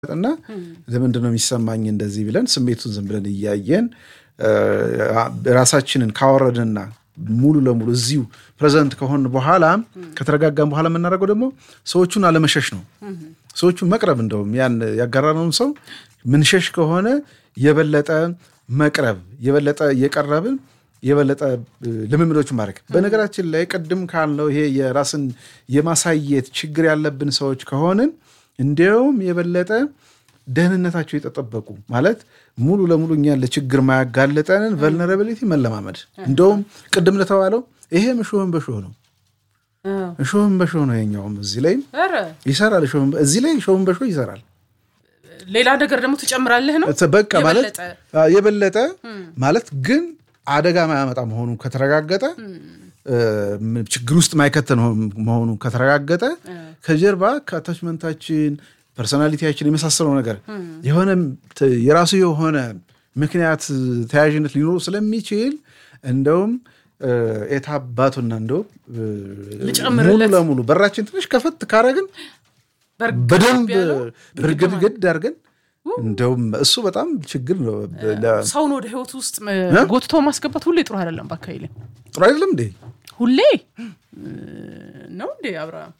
እና ለምንድን ነው የሚሰማኝ እንደዚህ ብለን ስሜቱን ዝም ብለን እያየን ራሳችንን ካወረድንና ሙሉ ለሙሉ እዚሁ ፕሬዘንት ከሆን በኋላ ከተረጋጋን በኋላ የምናደርገው ደግሞ ሰዎቹን አለመሸሽ ነው። ሰዎቹን መቅረብ እንደውም ያን ያጋራነውን ሰው ምንሸሽ ከሆነ የበለጠ መቅረብ የበለጠ እየቀረብን የበለጠ ልምምዶችን ማድረግ። በነገራችን ላይ ቅድም ካልነው ይሄ የራስን የማሳየት ችግር ያለብን ሰዎች ከሆንን እንዲያውም የበለጠ ደህንነታቸው የተጠበቁ ማለት ሙሉ ለሙሉ እኛን ለችግር ማያጋለጠንን ቨልነራቢሊቲ መለማመድ። እንደውም ቅድም ለተባለው ይሄ እሾህን በሾህ ነው። እሾህን በሾህ ነው። የኛውም እዚህ ላይ ይሰራል። እዚህ ላይ እሾህን በሾህ ይሰራል። ሌላ ነገር ደግሞ ትጨምራለህ ነው በቃ ማለት የበለጠ ማለት ግን አደጋ ማያመጣ መሆኑ ከተረጋገጠ ችግር ውስጥ ማይከተን መሆኑ ከተረጋገጠ ከጀርባ ከአታችመንታችን ፐርሶናሊቲያችን የመሳሰለው ነገር የሆነ የራሱ የሆነ ምክንያት ተያያዥነት ሊኖሩ ስለሚችል እንደውም ኤታባቱና እንደው ሙሉ ለሙሉ በራችን ትንሽ ከፈት ካረግን በደንብ ብርግድግድ አድርገን እንደውም እሱ በጣም ችግር ነው። ሰውን ወደ ህይወት ውስጥ ጎትቶ ማስገባት ሁሌ ጥሩ አይደለም። በአካባቢ ጥሩ አይደለም እንዴ? ሁሌ ነው እንዴ? አብርሃም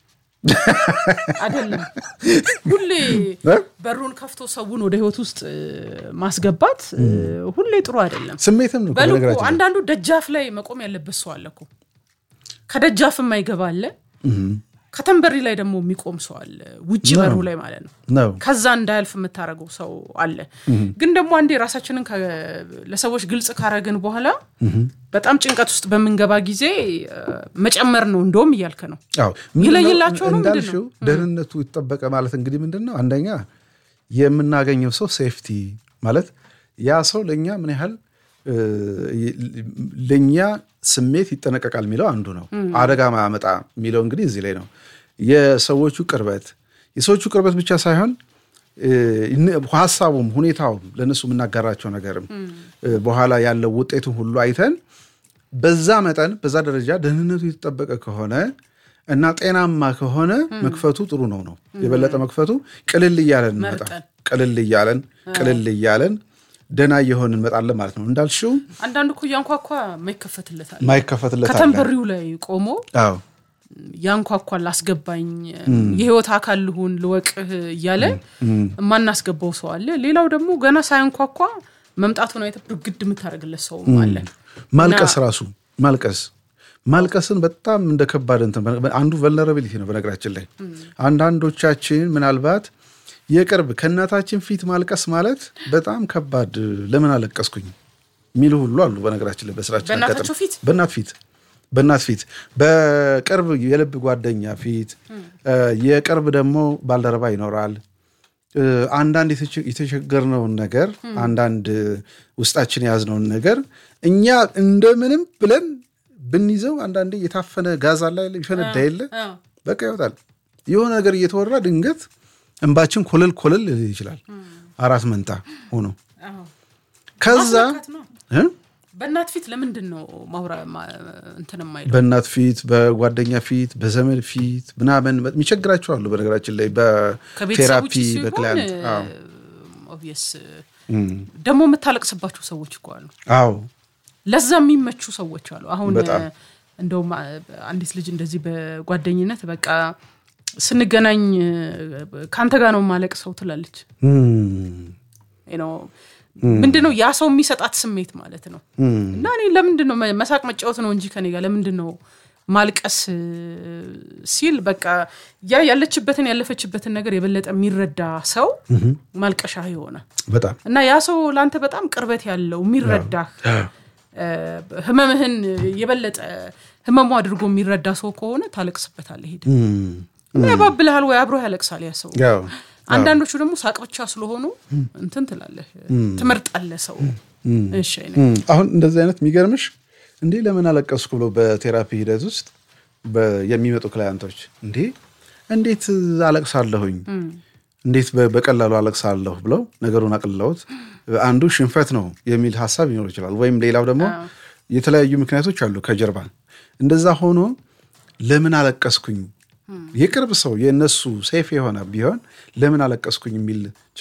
አይደለም። ሁሌ በሩን ከፍቶ ሰውን ወደ ህይወት ውስጥ ማስገባት ሁሌ ጥሩ አይደለም። ስሜትም ነው። በልኩ አንዳንዱ ደጃፍ ላይ መቆም ያለበት ሰው አለ እኮ ከደጃፍ የማይገባ አለ ከተንበሪ ላይ ደግሞ የሚቆም ሰው አለ፣ ውጭ በሩ ላይ ማለት ነው። ከዛ እንዳያልፍ የምታደርገው ሰው አለ። ግን ደግሞ አንዴ ራሳችንን ለሰዎች ግልጽ ካረግን በኋላ በጣም ጭንቀት ውስጥ በምንገባ ጊዜ መጨመር ነው እንደውም እያልክ ነው። ይለይላቸው ነው እንዳልሽው ደህንነቱ ይጠበቀ ማለት እንግዲህ ምንድን ነው አንደኛ የምናገኘው ሰው ሴፍቲ ማለት ያ ሰው ለእኛ ምን ያህል ለእኛ ስሜት ይጠነቀቃል የሚለው አንዱ ነው። አደጋ ማያመጣ የሚለው እንግዲህ እዚህ ላይ ነው። የሰዎቹ ቅርበት የሰዎቹ ቅርበት ብቻ ሳይሆን ሀሳቡም ሁኔታውም ለእነሱ የምናጋራቸው ነገርም በኋላ ያለው ውጤቱን ሁሉ አይተን በዛ መጠን በዛ ደረጃ ደህንነቱ የተጠበቀ ከሆነ እና ጤናማ ከሆነ መክፈቱ ጥሩ ነው ነው የበለጠ መክፈቱ ቅልል እያለን እንመጣ ቅልል እያለን ቅልል እያለን ደና እየሆን እንመጣለን ማለት ነው። እንዳልሽው አንዳንዱ እኮ ያንኳኳ ማይከፈትለታል ማይከፈትለታል ከተንበሪው ላይ ቆሞ ያንኳኳል አስገባኝ፣ የህይወት አካል ልሁን ልወቅህ እያለ የማናስገባው ሰው አለ። ሌላው ደግሞ ገና ሳያንኳኳ መምጣቱን አይተህ ብርግድ የምታደርግለት ሰው አለ። ማልቀስ ራሱ ማልቀስ ማልቀስን በጣም እንደ ከባድ እንትን አንዱ ቨልነራቢሊቲ ነው። በነገራችን ላይ አንዳንዶቻችን ምናልባት የቅርብ ከእናታችን ፊት ማልቀስ ማለት በጣም ከባድ ለምን አለቀስኩኝ የሚሉ ሁሉ አሉ። በነገራችን ላይ በስራችን በእናት ፊት በእናት ፊት በቅርብ የልብ ጓደኛ ፊት የቅርብ ደግሞ ባልደረባ ይኖራል። አንዳንድ የተቸገርነውን ነገር አንዳንድ ውስጣችን የያዝነውን ነገር እኛ እንደምንም ብለን ብንይዘው አንዳንዴ የታፈነ ጋዝ አለ ይፈነዳ የለ በቃ ይወጣል። የሆነ ነገር እየተወራ ድንገት እንባችን ኮለል ኮለል ይችላል። አራት መንታ ሆኖ ከዛ በእናት ፊት ለምንድን ነው ማውራ እንትን የማይለው? በእናት ፊት፣ በጓደኛ ፊት፣ በዘመድ ፊት ምናምን የሚቸግራቸው አሉ። በነገራችን ላይ በቴራፒ በክላይንት ኦብቪየስ ደግሞ የምታለቅስባቸው ሰዎች እኮ አሉ። አዎ ለዛ የሚመቹ ሰዎች አሉ። አሁን እንደውም አንዲት ልጅ እንደዚህ በጓደኝነት በቃ ስንገናኝ ከአንተ ጋር ነው ማለቅ ሰው ትላለች። ምንድን ነው ያ ሰው የሚሰጣት ስሜት ማለት ነው። እና እኔ ለምንድን ነው መሳቅ መጫወት ነው እንጂ ከኔ ጋር ለምንድን ነው ማልቀስ ሲል በቃ ያ ያለችበትን ያለፈችበትን ነገር የበለጠ የሚረዳ ሰው ማልቀሻ የሆነ በጣም እና ያ ሰው ለአንተ በጣም ቅርበት ያለው የሚረዳህ ህመምህን የበለጠ ህመሙ አድርጎ የሚረዳ ሰው ከሆነ ታለቅስበታለህ። ሄድ እና ያባብልሃል ወይ አብሮ ያለቅሳል ያ ሰው። አንዳንዶቹ ደግሞ ሳቅ ብቻ ስለሆኑ እንትን ትላለህ ትመርጣለህ ሰው። እሺ አሁን እንደዚህ አይነት የሚገርምሽ እንዲህ ለምን አለቀስኩ ብሎ በቴራፒ ሂደት ውስጥ የሚመጡ ክላያንቶች እንዴ እንዴት አለቅሳለሁኝ እንዴት በቀላሉ አለቅሳለሁ ብለው ነገሩን አቅልለውት አንዱ ሽንፈት ነው የሚል ሀሳብ ሊኖር ይችላል። ወይም ሌላው ደግሞ የተለያዩ ምክንያቶች አሉ ከጀርባ እንደዛ ሆኖ ለምን አለቀስኩኝ የቅርብ ሰው የእነሱ ሴፍ የሆነ ቢሆን ለምን አለቀስኩኝ የሚል